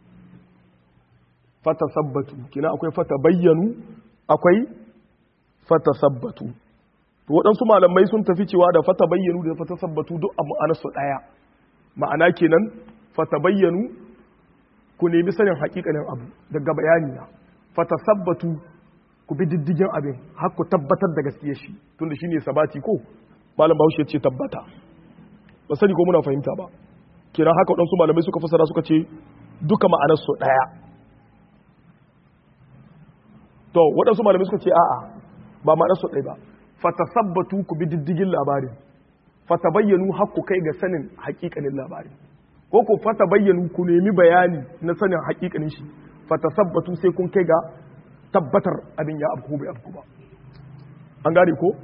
fata sabbatu kina akwai fata bayyanu akwai fata sabbatu waɗansu malamai sun tafi cewa da fata bayyanu da fata sabbatu duk a ma'anarsu ɗaya ma'ana kenan fata bayyanu ku nemi sanin hakikanin abu daga bayani na fata sabbatu ku bi diddigin abin har ku tabbatar da gaskiya shi tunda shine sabati ko malam bahaushe ce tabbata ba sani ko muna fahimta ba kira haka waɗansu malamai suka fasara suka ce duka ma'anarsu ɗaya to waɗansu malamai suka ce a'a ba ma'anarsu ɗaya ba fatasabbatu ku bi diddigin labarin fatabayyanu har ku kai ga sanin hakikanin labarin ko ku fatabayyanu ku nemi bayani na sanin hakikanin shi fatasabbatu sai kun kai ga tabbatar abin ya abku bai abku ba an gane ko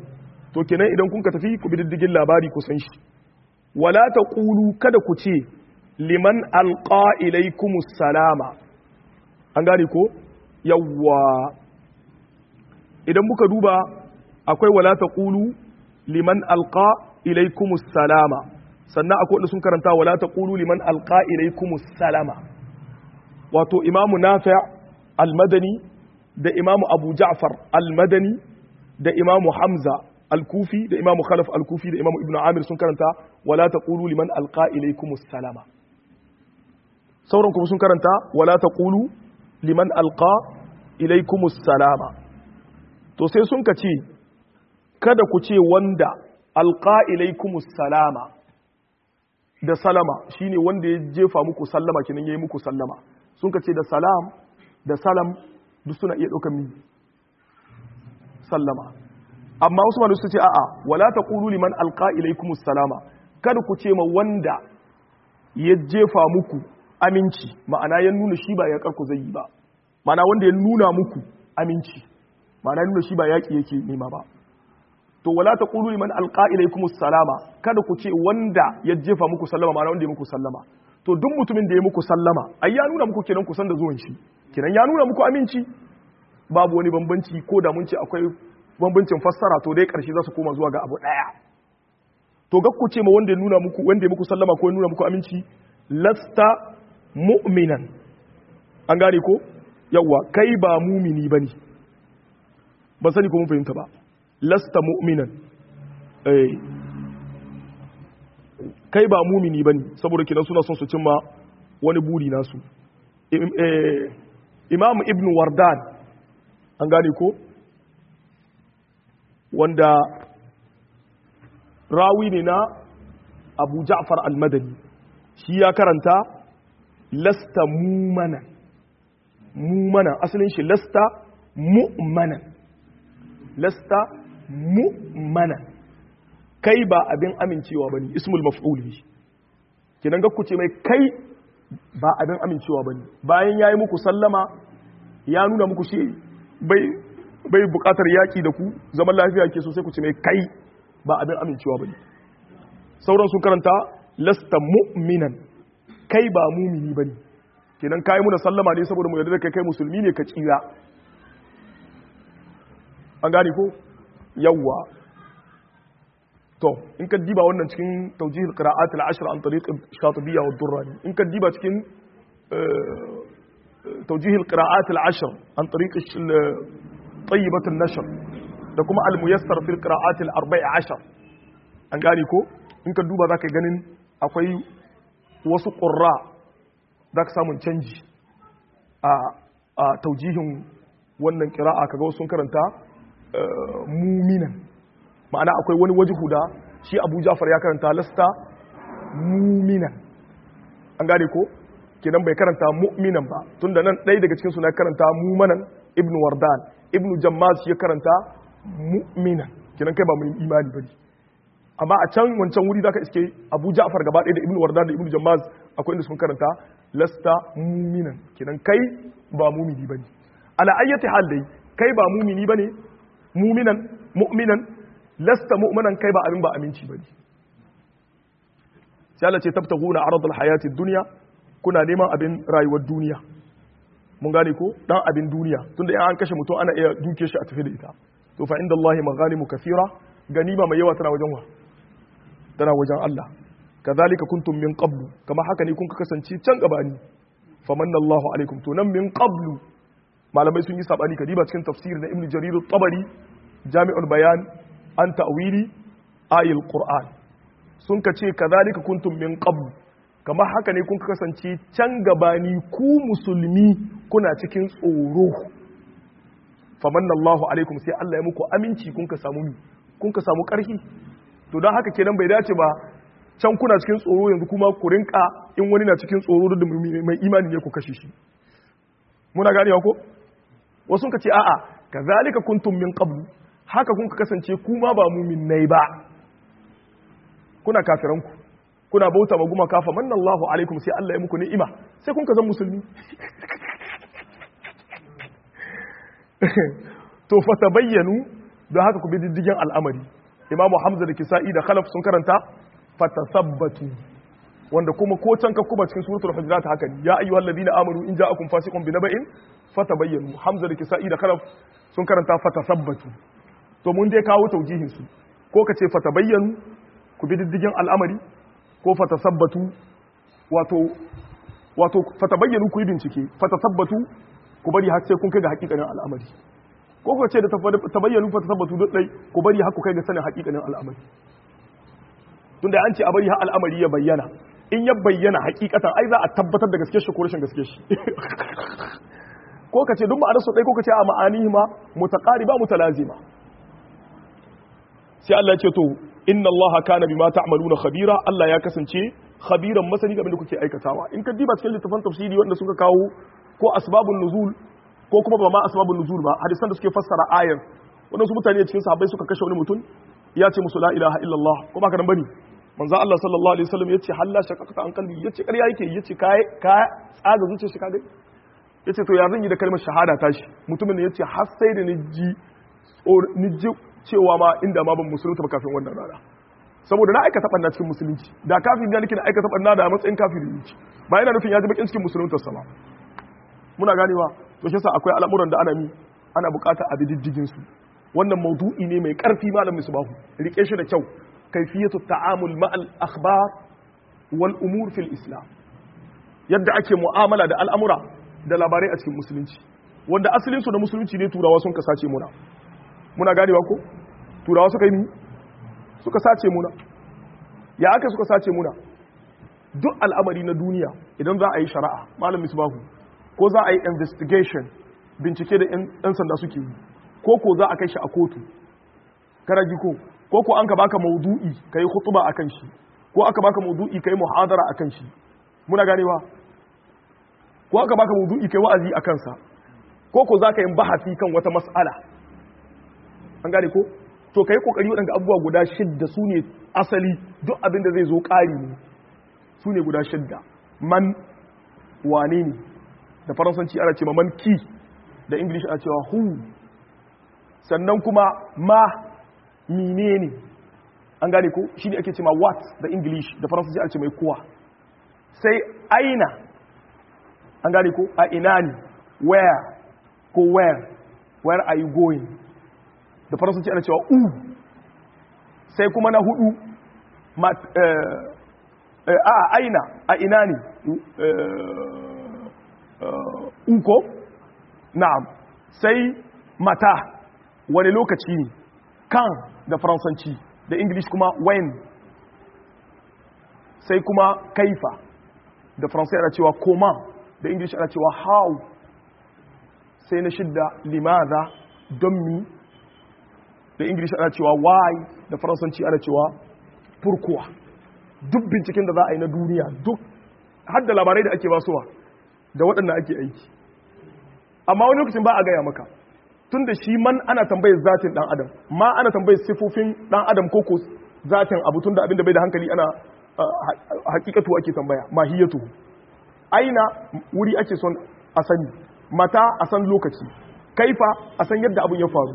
to kenan idan kun ka tafi ku bi diddigin labari ku san shi wala taqulu kada ku ce liman alqa ilaykumus salama an gane ko yawwa idan muka duba akwai wala taqulu liman alqa ilaykumus salama sannan akwai wanda sun karanta wala taqulu liman alqa ilaykumus salama wato imamu nafi' al-madani da imamu abu ja'far al-madani da imamu hamza al-kufi da imamu khalaf al-kufi da imamu ibnu amir sun karanta wala taqulu liman alqa ilaykumus salama sauran kuma sun karanta wala taqulu liman alqa ilaykumus salama to sai sun ka ce kada ku ce wanda alqa ilaykumus salama da salama shine wanda ya jefa muku sallama kinan yayi muku sallama sun ka ce da salam da salam duk suna iya ɗaukar mi sallama amma wasu malu su ce a'a wala taqulu liman alqa ilaykumus salama kada ku ce ma wanda ya jefa muku aminci ma'ana ya nuna shi ba ya karku zai yi ba ma'ana wanda ya nuna muku aminci ma'ana nuna shi ba yaƙi yake nema ba to wala taqulu liman alqa ilaykumus salama kada ku ce wanda ya jefa muku sallama ma'ana wanda ya muku sallama to duk mutumin da ya muku sallama ai ya nuna muku kenan kusan da zuwan shi kenan ya nuna muku aminci babu wani bambanci ko da mun ce akwai bambancin fassara to dai karshe za su koma zuwa ga abu daya to ga ku ce ma wanda ya nuna muku wanda ya muku sallama ko ya nuna muku aminci lasta mu'minan an gane ko yawa kai ba mumini bane ba sani ko mun fahimta ba lasta mu'minan eh kai ba mumini bane saboda kidan suna son su cimma wani buri nasu imam ibn wardan an gane ko wanda rawi ne na abu ja'far al-madani shi ya karanta lasta mumanan mumanan asalin shi lasta mu'manan lasta mu'manan kai ba abin amincewa bane ismul maf'ul ne kinan ga ku ce mai kai ba abin amincewa bane bayan yayi muku sallama ya nuna muku shi bai bai bukatar yaki da ku zaman lafiya ke so sai ku ce mai kai ba abin amincewa bane sauran sun karanta lasta mu'minan kai ba mumini bane kenan kai muna sallama ne saboda mu yarda da kai kai musulmi ne ka tsira an gane ko yawwa to in ka diba wannan cikin tawjih al-qira'at al-ashr an tariq shatibiyya wa durrani in ka diba cikin tawjih al-qira'at al-ashr an tariq tayyibat an-nashr da kuma al-muyassar fi al-qira'at al-arba'i ashar an gane ko in ka duba zaka ganin akwai wasu qurra zaka samun canji a a tawjihin wannan qira'a kaga wasu sun karanta muminan ma'ana akwai wani wajihu da shi abu jafar ya karanta lasta muminan an gane ko kenan bai karanta mu'minan ba tunda nan ɗaya daga cikin na karanta mumanan ibn wardan ibn jammaz shi ya karanta mu'minan kenan kai ba mu imani bane amma a can wancan wuri zaka iske abu ja'far gaba ɗaya da ibn wardan da ibn jammaz akwai inda sun karanta lasta muminan kenan kai ba mumini bane ala ayyati hal dai kai ba mumini bane muminan mu'minan lasta mu'minan kai ba abin ba aminci bane sai Allah ce tabtaguna aradul hayatid dunya kuna neman abin rayuwar duniya mun gane ko dan abin duniya tunda in an kashe mutum ana iya duke shi a tafi da ita to fa inda Allah maghanimu kathira ganima mai yawa tana wajen wa tana wajen Allah kazalika kuntum min qablu kama haka ne kun kasance can gabani famanna Allahu alaikum to nan min qablu malamai sun yi sabani kadiba cikin tafsir na Ibn Jarir at-Tabari Jami'ul Bayan an ta'wili ayil Qur'an sun ka ce kazalika kuntum min qablu kamar haka ne kun kasance can gabani ku musulmi kuna cikin tsoro famanna Allahu alaikum sai Allah ya muku aminci kun ka samu kun ka samu karfi to don haka kenan bai dace ba can kuna cikin tsoro yanzu kuma ku rinka in wani na cikin tsoro da mai imani ne ku kashe shi muna ganewa ko wasu ka ce a'a kazalika kuntum min qablu haka kun kasance kuma ba mu'minnai ba kuna kafiranku kuna bauta ma guma kafa manna Allahu alaikum sai Allah ya muku ni'ima sai kun ka zan musulmi to fa tabayyanu don haka ku bi diddigin al'amari imamu hamza da kisa'i da khalaf sun karanta fatasabbatu wanda kuma ko can ka kuma cikin suratul hujurat haka ne ya ayyuhal ladina amanu in ja'akum fasiqun binaba'in fatabayyanu hamza da kisa'i da khalaf sun karanta fatasabbatu to mun dai kawo taujihin su ko ka ce fatabayyanu ku bi diddigin al'amari ko fatasabbatu wato wato fatabayyanu ku yi bincike fatasabbatu ku bari har sai kun kai ga hakikanin al'amari ko ku ce da tabayyanu fatasabbatu duk dai ku bari har ku kai ga sanin hakikanin al'amari tunda an ce a bari har al'amari ya bayyana in ya bayyana hakikatan ai za a tabbatar da gaske shi ko rashin gaske shi ko ka ce duk ma'anar su ɗai ko ka ce a ma'anihi ma mutaqariba mutalazima sai Allah ya ce to inna Allah kana bima ta'maluna khabira Allah ya kasance khabiran masani game da kuke aikatawa in ka diba cikin littafin tafsiri wanda suka kawo ko asbabun nuzul ko kuma ba ma asbabun nuzul ba hadisan da suke fassara ayar wadansu mutane cikin sahabbai suka kashe wani mutum ya ce musu la ilaha illallah ko ba ka nan bane manzo Allah sallallahu alaihi wasallam yace halla shaqaqta an qalbi yace ƙarya yake yace kai ka tsaga zuciyar shi ka ga yace to ya zan yi da kalmar shahada tashi mutumin ne yace har sai da ni ji ni ji cewa ma inda ma ban musulunta ba kafin wannan rana saboda na aikata banna cikin musulunci da kafin ya nake na aikata banna da matsayin kafiri ne ba yana nufin ya ji bakin cikin musuluntar sama muna ganewa to shi yasa akwai al'amuran da ana mi ana bukata a diddigin su wannan maudu'i ne mai karfi malam misbahu rike shi da kyau kayfiyatu ta'amul ma'al akhbar wal umur fil islam yadda ake mu'amala da al'amura da labarai a cikin musulunci wanda asalin su da musulunci ne turawa sun kasace muna muna ganewa ko turawa suka yi suka sace muna ya aka suka sace muna duk al'amari na duniya idan za a yi shari'a malam misbahu ko za a yi investigation bincike da 'yan sanda suke yi ko ko za a kai shi a kotu karaji ko ko ko an ka baka maudu'i kai khutba akan shi ko aka baka maudu'i kai muhadara akan shi muna ganewa ko aka baka maudu'i kai wa'azi akan sa ko ko za ka yi bahasi kan wata mas'ala an gane ko to kai kokari waɗanda abubuwa guda shidda su ne asali duk abin da zai zo ƙari ne su ne guda shidda man wane ne da faransanci ana cewa man ki da english ana cewa who sannan kuma ma mine ne an gane ko shi ne ake cewa what da english da faransanci ana ce mai kuwa sai aina an gane ko a ina ne where ko where where are you going da faransanci ana cewa u sai kuma na hudu a aina a ina ne uko na'am sai mata wani lokaci ne kan da faransanci da english kuma when sai kuma kaifa da faransai ana cewa koma da english ana cewa how sai na shidda limaza don mi da english ana cewa why da faransanci ana cewa furkuwa duk binciken da za a yi na duniya duk har da labarai da ake basuwa da waɗanda ake aiki amma wani lokacin ba a gaya maka tun da shi man ana tambayar zatin ɗan adam ma ana tambayar sifofin ɗan adam ko ko zatin abu tun da abin da bai da hankali ana hakikatu ake tambaya mahiyatu aina wuri ake son a sani mata a san lokaci kaifa a san yadda abin ya faru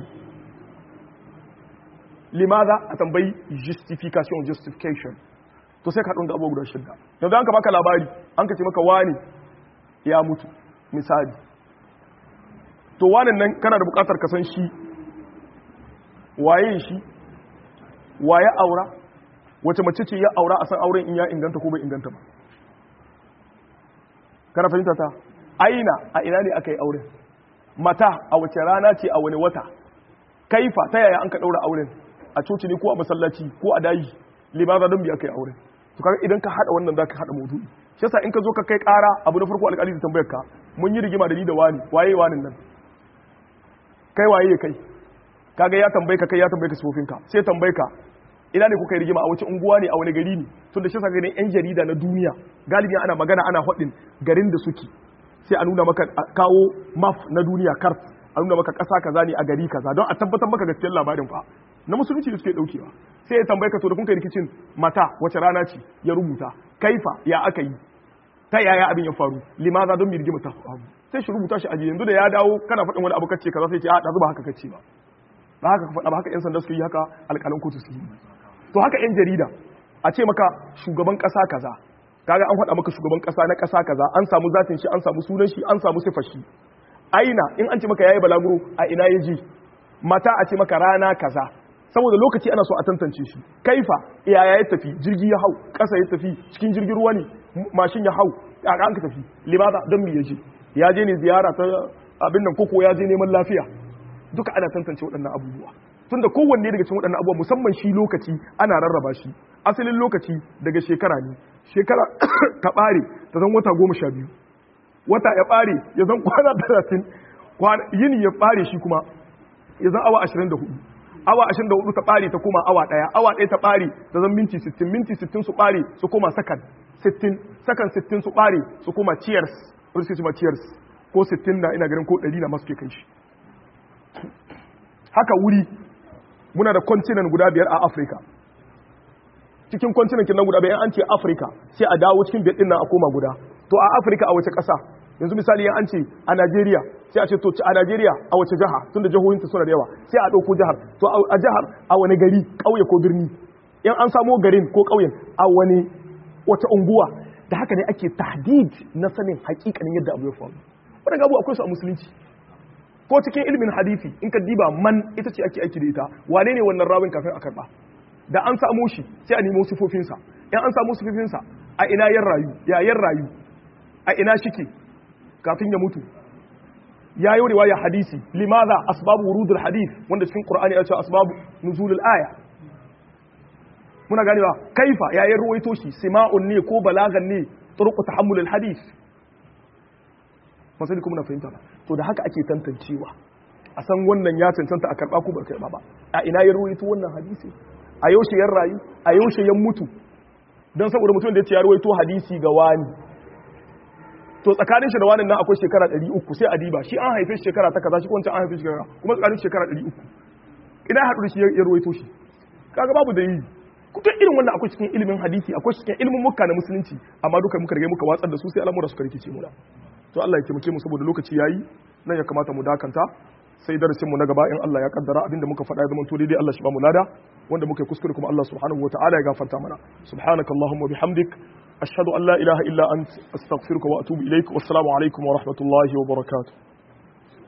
limaza a tambayi justification justification to sai ka haɗin da abubuwa guda shidda yanzu an ka baka labari an ka ce maka wani ya mutu misali to wanin nan kana da bukatar ka san shi waye shi waye aura wace mace ce ya aura a san auren in ya inganta ko bai inganta ba kana fahimta ta aina a ina ne aka yi auren mata a wace rana ce a wani wata kaifa ta yaya an ka daura auren a coci ne ko a masallaci ko a dayi limaza don biya kai auren to kaga idan ka hada wannan zaka hada maudu'i shi yasa in ka zo ka kai kara abu na farko alƙali da tambayar ka mun yi rigima da ni da wani waye wani nan kai waye kai kaga ya tambaye ka kai ya tambaye ka sifofin ka sai tambaye ka ina ne kuka yi rigima a wace unguwa ne a wani gari ne tun da shi yasa ganin yan jarida na duniya galibi ana magana ana faɗin garin da suke sai a nuna maka kawo map na duniya kart a nuna maka ƙasa kaza ne a gari kaza don a tabbatar maka gaskiyar labarin fa na musulunci da suke daukewa sai ya tambaye ka to da kun kai rikicin mata wace rana ce ya rubuta kaifa ya aka yi ta yaya abin ya faru limaza don mirgima ta faru sai shi rubuta shi aji yanzu da ya dawo kana faɗin wani abu kace kaza sai ce a ɗazu ba haka kace ba ba haka ka faɗa ba haka yan sanda su yi haka alƙalan kotu su yi to haka yan jarida a ce maka shugaban ƙasa kaza kaga an faɗa maka shugaban ƙasa na ƙasa kaza an samu zatin shi an samu sunan shi an samu sifar shi aina in an ce maka yayi balaguro a ina ya je mata a ce maka rana kaza saboda lokaci ana so a tantance shi kaifa yaya ya tafi jirgi ya hau ƙasa ya tafi cikin jirgin ruwa ne mashin ya hau a an ka tafi limada don me ya je ya je ne ziyara ta abin nan koko ya je neman lafiya duka ana tantance waɗannan abubuwa tunda kowanne daga cikin waɗannan abubuwa musamman shi lokaci ana rarraba shi asalin lokaci daga shekara ne shekara ta ɓare ta zan wata goma sha biyu wata ya ɓare ya zan kwana talatin yini ya ɓare shi kuma ya zan awa ashirin da hudu awa ashirin da hudu ta ɓare ta koma awa ɗaya awa ɗaya ta ɓare ta zan minti sittin minti sittin su ɓare su koma sakan sittin sakan sittin su ɓare su koma cheers wani suke ma cheers ko sittin na ina ganin ko ɗari na masu ke kai shi haka wuri muna da kontinan guda biyar a afirka cikin kontinan kinan guda biyar an ce afirka sai a dawo cikin biyar nan a koma guda to a afirka a wace ƙasa yanzu misali an ce a najeriya sai a ce to a najeriya a wace jiha tun da jihohinta suna da yawa sai a ɗauko jihar to a jihar a wani gari ƙauye ko birni in an samo garin ko ƙauyen a wani wata unguwa da haka ne ake tahdid na sanin hakikanin yadda abu ya faru wadanda abu akwai su a musulunci ko cikin ilimin hadisi in ka diba man ita ce ake aiki da ita wane ne wannan rawin kafin a karba da an samu shi sai a nemo sifofinsa in an samu sifofinsa a ina yan rayu ya yan rayu a ina shike kafin ya mutu ya yi riwaya hadisi limaza asbabu wurudul hadith wanda cikin qur'ani ya ce asbabu nuzulul aya muna ganewa kaifa ya yi ruwaito shi sima'un ne ko balagan ne turku tahammulul hadith masali kuma na fahimta ba to da haka ake tantancewa a san wannan ya cancanta a karba ko ba karba ba a ina ya ruwaito wannan hadisi a yaushe yan rayu a yaushe yan mutu don saboda mutum da ya ce ya ruwaito hadisi ga wani to tsakanin shi da wani nan akwai shekara 300 sai a diba shi an haife shekara ta kaza shi ko wancan an haife shekara kuma tsakanin shekara 300 ina haɗu da shi ya ruwaito shi kaga babu dalili duk irin wannan akwai cikin ilimin hadisi akwai cikin ilimin mukka na musulunci amma duka muka rage muka watsar da su sai al'amura suka rikice mu to Allah ya taimake mu saboda lokaci yayi nan ya kamata mu dakanta sai darasin mu na gaba in Allah ya kaddara abinda muka faɗa ya zama to daidai Allah shi ba mu lada wanda muka yi kuskure kuma Allah subhanahu wataala ya gafarta mana subhanakallahumma bihamdik ashhadu an la ilaha illa ant astaghfiruka wa atubu ilaik wassalamu alaikum wa rahmatullahi wa barakatuh